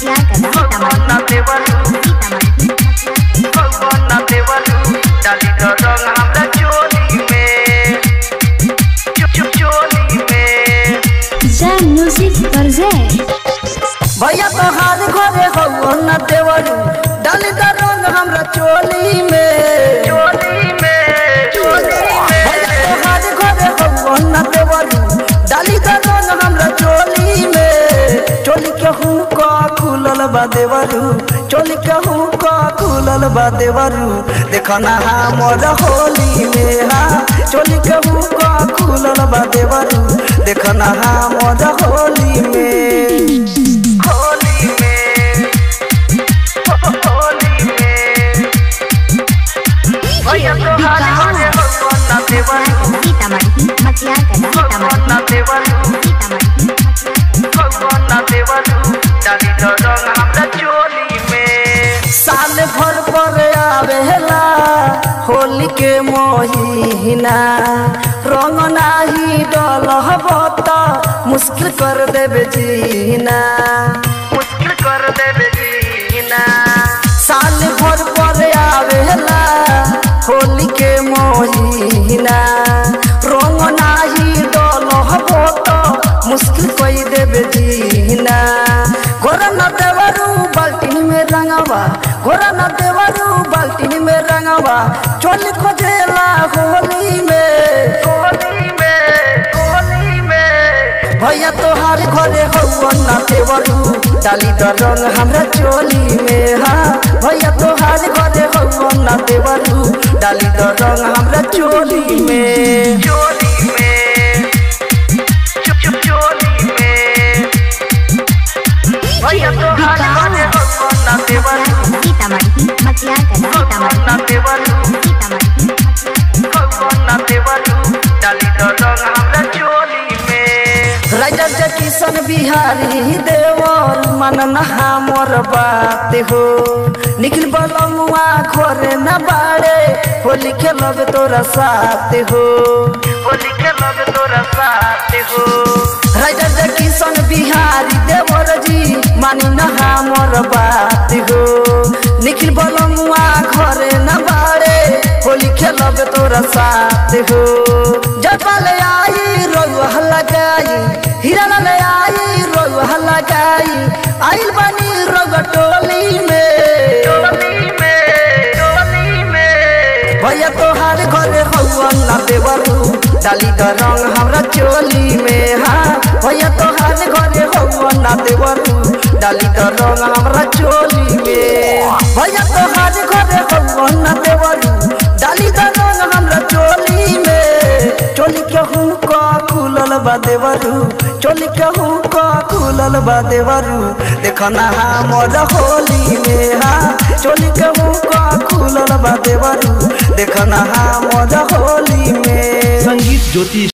मटियार कला भगवान देवरू सीतामढ़ी भगवान देवरू डाली द रंग हमरा चोली में चुप चुप चोली में जय म्यूजिक परजेंट भैया तोहार घरे हौ न देवरू डाली द रंग हमरा चोली में चोली में चोली में भैया तोहार घरे हौ न देवरू डाली द रंग हमरा चोली में चोली के हुका खुलल बा देवरू चोली के हुका खुलल बा देवरू देखो ना हमर होली में हा चोली के हुका खुलल बा देवरू देखो ना हमर होली में होली में होली में भैया तोहार घरे हौ न देवरू सीतामढ़ी मटियार कला भगवान देवरू सीतामढ़ी भगवान देवरू डाली द रंग हमरा चोली में साल भर पर आवेला होली के मोहिना रंग नाही डलहब त मुश्किल कर देबे जीना मुश्किल कर देबे जीना साल भर पर आवेला होली के मोहिना रंग नाही डलहब त मुश्किल कोई देबे जीना गोरा न देवरू बाल्टी में रंगवा गोरा न देवरू बाल्टी में रंगवा चोली खोजेला होली में होली में होली में भैया तोहार घरे हौ न देवरू डाली द रंग हमरा चोली में हा भैया तोहार घरे हौ न देवरू डाली द रंग हमरा चोली में चोली में चुप चुप चोली में भैया तोहार घरे हौ न देवरू सीतामढ़ी मटियार कला भगवान देवरू सीतामढ़ी भगवान देवरू डाली द रंग हमरा चोली में राजा जे किशन बिहारी देवर मन नहा मोर बात हो निखिल बलमुआ खोरे न बाड़े होली खेलब तोरा साथ हो होली खेलब तोरा साथ हो राजा जे किशन बिहारी देवर जी मानी नहा मोर बात हो निखिल बलमुआ घरे न बाड़े होली खेलब तोरा साथ हो जपल आई रोह लगाई हिरन ले आई रोह लगाई आइल बनी रोग टोली में टोली में टोली में भैया तोहार घरे हौवा ना देवरू डाली द रंग हमरा चोली में हा भैया तोहार घरे हौवा ना देवरू डाली द रंग हमरा चोली में भैया तोहार घरे हौवा ना देवरू डाली द रंग हमरा चोली में चोली के हुका खुलल बा देवरू चोली के हुका खुलल बा देवरू देखो ना हमर होली में हा चोली के हुका खुलल बा देवरू देखो ना हमर होली में संगीत ज्योति